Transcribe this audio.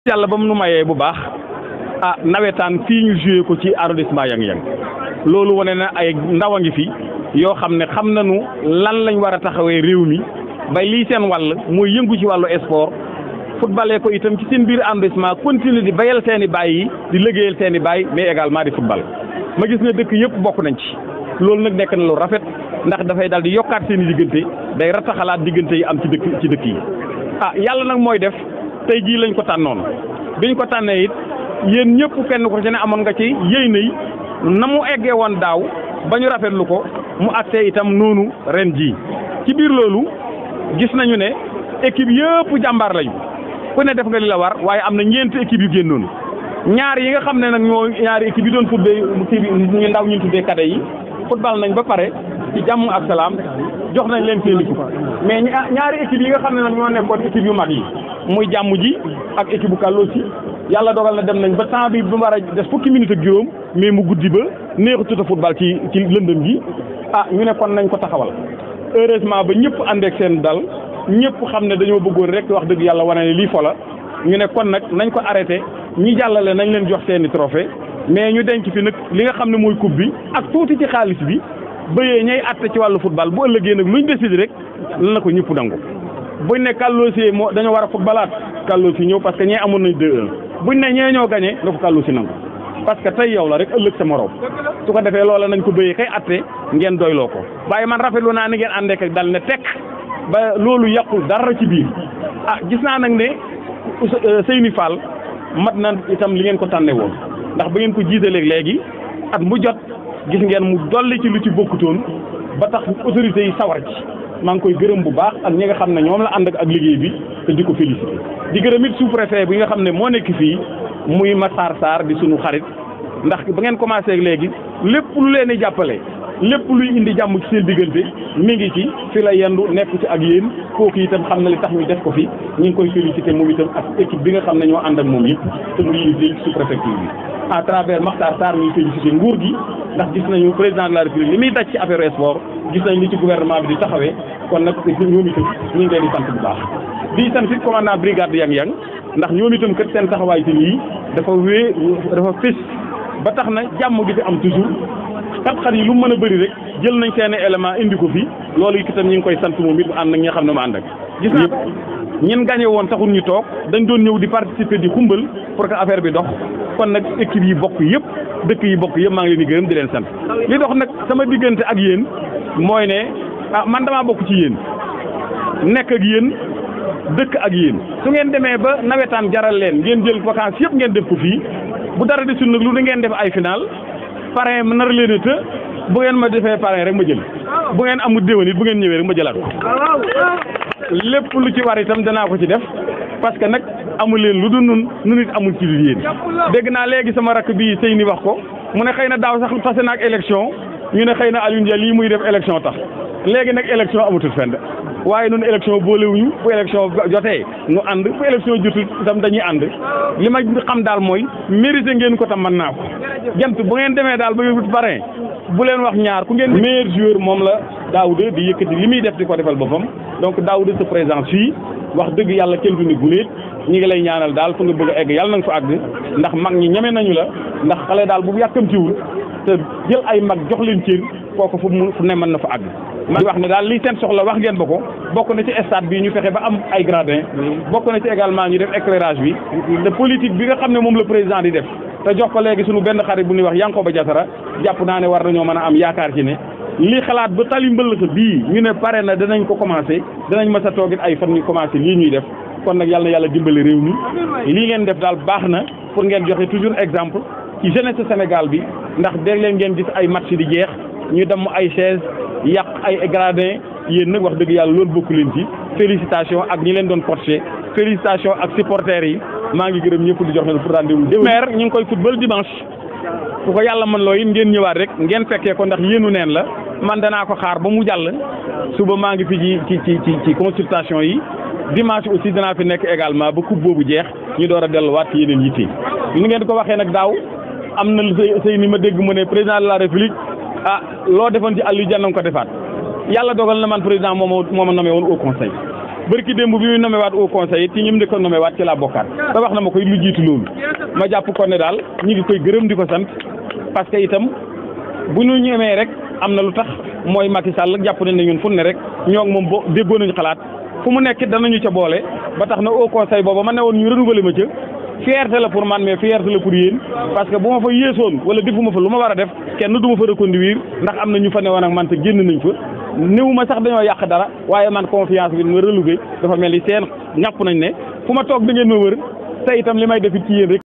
yàlla ba mu nu mayee bu baax ah nawetaan fii ñu joué ko ci arrondissement Yang-Yang loolu wane na ay ndaw a ngi fi yoo xam ne xam nañu lan lañ war a taxawee réew mi ba lii seen wàll mooy yëngu ci wàllu sport footballee ko itam ci seen biir arrondissement continuer di bayal seen i baay yi di liggéeyal seen i baay mais également di football ma gis ne dëkk yëpp bokk nañ ci loolu nag nekk na lu rafet ndax dafay daal di yokkaat seen i diggante day rataxalaat diggante yi am ci dëkk ci dëkk yi ah yàlla nag mooy def tey jii lañ ko tànnoon biñ ko tànnee it yéen ñëpp kenn ko ci ne amoon nga ci yéy nay na mu eggee woon daaw ba ñu rafetlu ko mu àttee itam noonu ren jii ci biir loolu gis nañu ne équipe yëpp jàmbaar lañu ku ne def nga li la war waaye am na ñeenti équipe yu génnoon ñaar yi nga xam ne nag ñoo ñaari équipe yi doon tuddee kii bi ñu ndaw ñu tuddee kade yi football nañ ba pare ci jàmm ak salaam jox nañ leen seen équipe mais ñaari équipe yi nga xam ne nag ñoo nekkoon équipe yu mag yi muy jàmm ji ak équipe bu kàlloo si yàlla dogal na dem nañ ba temps bi bu mu war a des fukki minute ak juróom mais mu guddi ba neexu tuta football ci ci lëndëm gi ah ñu ne kon nañ ko taxawal heureusement ba ñëpp àndeek seen dal ñëpp xam ne dañoo bëggoon rek wax dëgg yàlla wane ne lii fo la ñu ne kon nag nañ ko arrêté ñi jàllale nañ leen jox seeni trophée mais ñu denc fi nag li nga xam ne mooy coupe bi ak tuuti ci xaalis bi bëyee ñay atte ci wàllu football bu ëllëgee nag luñ décidé rek lan na ko ñëpp nangu buñ ne Kalloosi moo dañoo war a footballaat Kalloosi ñëw parce que ñee amoon nañ 2-1 buñ ne ñee ñoo gagné na ko Kalloosi nangu parce que tey yow la rek ëllëg sa morom su ko defee loola nañ ko bëyee kay atte ngeen doyloo ko waaye man rafetlu naa ni ngeen àndeek ak dal ne tekk ba loolu yàqul dara ci biir ah gis naa nag ne Seyni Fall mat na itam li ngeen ko tànne woon ndax ba ngeen ko jiitaleeg léegi at mu jot gis ngeen mu dolli ci lu ci bokkutoon ba tax autorités yi sawar ci maa ngi koy gërëm bu baax ak ñi nga xam ne ñoom la ànd ak liggéey bi te di ko félicité di gërëm it sous préfet bi nga xam ne moo nekk fii muy Massar Sarr di sunu xarit ndax ba ngeen commencé ak léegi lépp lu leen di jàppale lépp luy indi jàmm ci seen diggante mi ngi ci fi la yendu nekk ci ak yéen kooku itam xam na li tax ñu def ko fi ñu ngi koy félicité moom itam ak équipe bi nga xam ne ñoo ànd ak moom yëpp te mu yilif sous préfecture bi à travers Makhtar Sarr ñuy félicité nguur gi ndax gis nañu président de la république li muy daj ci affaire sport gis nañ li ci gouvernement bi di taxawee kon nag ñoom itam ñu ngi leen di sant bu baax di sant it commandant brigade Yang-Yang ndax ñoom itam kat seen taxawaay ci lii dafa wée dafa fés ba tax na jàmm gi fi am toujours xat-xat yi lu mën a bëri rek jël nañ seen élément indi ko fi loolu itam ñu ngi koy sant moom it ànd ak ñi nga xam ne mu ànd ak gis naa ñen gagné woon taxul ñu toog dañ doon ñëw di participer di xumbal pour que affaire bi dox kon nag équipe yi bokk yëpp dëkk yi bokk yëpp maa ngi leen di gërëm di leen sant li dox nag sama diggante ak yéen mooy ne ah man damaa bokk ci yéen nekk ak yéen dëkk ak yéen su ngeen demee ba nawetaan jaral leen ngeen jël vacances yëpp ngeen def ko fii bu dara desul nag lu da ngeen def ay final parrain ma nar leen a të bu ngeen ma defee parrain rek ma jël bu ngeen amul déwén it bu ngeen ñëwee rek ma jëlaat lépp lu ci war itam danaa ko ci def parce que nag amul leen lu dul nun nu nit amul ci lu yéen dégg naa léegi sama rakk bii sëy ni wax ko mu ne xëy na daaw sax tase na ak élection ñu ne xëy na Alioune Dia lii muy def élection tax léegi nag élection amatul fenn waaye noonu élection boolewuñu bu élection jotee nu ànd bu élection jotul itam dañuy ànd li ma xam daal mooy mérité ngeen ko tam mën naa ko jant bu ngeen demee daal ba yóbbu parrain bu leen wax ñaar ku ngeen meilleur joueur moom la Daouda di yëkkati li muy def di ko defal boppam donc Daouda sa présence fii wax dëgg yàlla kenn du ni guléet ñi ngi lay ñaanal daal fu nga bëgg a egg yàlla na nga fa àgg ndax mag ñi ñeme nañu la ndax xale daal bu yàkkamtiwul te jël ay mag jox leen cër kooku fu mu fu ne mën na fa àgg man wax ne daal li seen soxla wax ngeen ba ko bokk na ci stade bi ñu fexe ba am ay gradin bokk na ci également ñu def éclairage bi te politique bi nga xam ne moom la président di def te jox ko léegi suñu benn xarit bu ñuy wax Yankoba Diatara jàpp naa ne war nañoo mën a am yaakaar ci ne li xalaat ba tali mbëllëx bii ñu ne pare na danañ ko commencé danañ mës a toogit ay fan ñu commencé lii ñuy def kon nag yàlla na yàlla dimbali réew mi lii ngeen def daal baax na pour ngeen joxe toujours exemple ci jeunesse Sénégal bi ndax dégg leen ngeen gis ay match di jeex ñu dem ay chaise yàq ay gradin yéen nag wax dëgg yàlla loolu bokku leen ci félicitation ak ñi leen doon coaché félicitation ak supporters yi maa ngi gërëm ñëpp di jox leen pour rendez-vous maire ñu ngi koy football dimanche bu ko yàlla mën loo it ngeen ñëwaat rek ngeen fekkee ko ndax yéenu neen la man danaa ko xaar ba mu jàll suba maa ngi fi ci ci ci ci consultation yi dimanche aussi danaa fi nekk également ba coupe boobu jeex ñu door a delluwaat ci yeneen yitte ni ngeen ko waxee nag daaw am na sëy sëy ni ma dégg mu ne président de la république ah loo defoon ci Aliou Dia na nga ko defaat yàlla dogal na man président moo ma moo ma nommé woon au conseil bërki démb bi muy nommé waat au conseil it ci ñim di ko nommé waat ci laa bokkaat te wax na ma koy lu jiitu loolu ma jàpp ko ne daal ñi ngi koy gërëm di ko sant parce que itam bu ñu ñemee rek am na lu tax mooy Macky Sall jàpp nañ ne ñun fu ne rek ñoo ngi moom bo déggoo nañu xalaat fu mu nekk danañu ca boole ba tax na au conseil booba ma ne woon ñu renouveler ma ca fierté la pour man mais fierté la pour yéen parce que bu ma fa yéesoon wala defuma fa lu ma war a def kenn du ma fa reconduire ndax am na ñu fa newoon ak man te génn nañ fa néew ma sax dañoo yàq dara waaye man confiance bi ma reloué dafa mel ni seen ñàpp nañ ne fu ma toog da ngeen ma wër te itam li may def it ci yéen rek